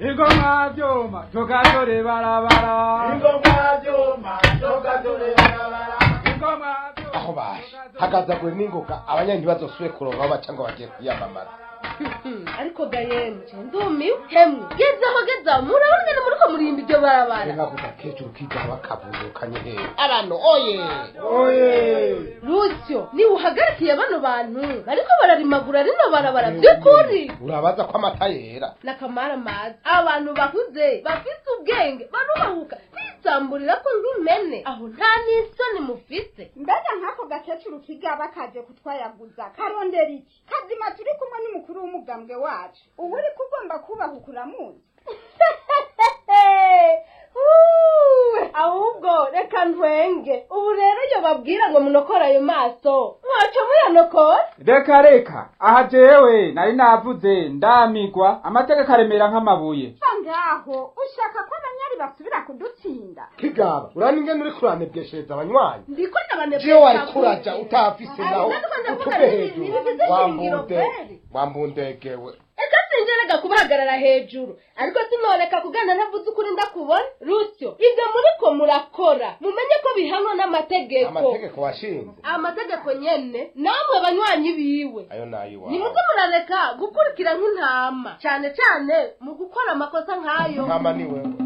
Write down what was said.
ingoma vyuma tugatore barabara ingoma vyuma tugatore barabara ingoma aho bashe hagazagura n'ingoga abanyanya ntibazosubire kuronka aho baca ngo bagiye kwiyamamaza ariko gayemwe ndumiwe hemwe gezaho gezaho murabona ngene muriko murimba iryo barabara nkavuga kecuru kigaho bakavuzukanye hehe abantu oye oye rusyo niwe uhagarikiye bano bantu bariko bararimagura rino barabara vy'ukuri urabaza ko amata yera nakamara mazi abantu bakuze bafise ubwenge barubahuka bisamburira ko nk'impene aho nta n'isoni mufise mbega nk'ako gakecuru kigaba kaje kutwayaguza karondera iki kazima turi kumwe n'umukuru w'umugambwe wacu ubu uri kugomba kubahuka uramuzi Uwe, ahubwo reka ntwenge ubu rero iyo babwira ngo munokore ayo maso mwaco muyanokora reka reka aha jewe nari navuze ndamigwa amategeko aremera nk'amabuye va ngaho ushaka ko abanyari basubira kudutsinda kigaba urani ingene uri kuranebweshereza abanywanyi ndiko ndabanebesha jewe wari kuraja utafise Ari, naho ndiko ndavuga utuve nti- hejuru ntibigize ishingiro wambunde kweli. wambundegewe eka sinjerega kubahagarara hejuru ariko sinoreka kugana ntavuze ukuri ndakubona rusyo ibyo muriko murakora mumenye ko bihanwa n'amategeko amategeko washinze amategeko nyene namwe banywanyi biwe ayo nayiwawe nimuze murareka gukurikira nk'intama cyane cyane mu gukora amakosa nk'ayo ntama ni wewe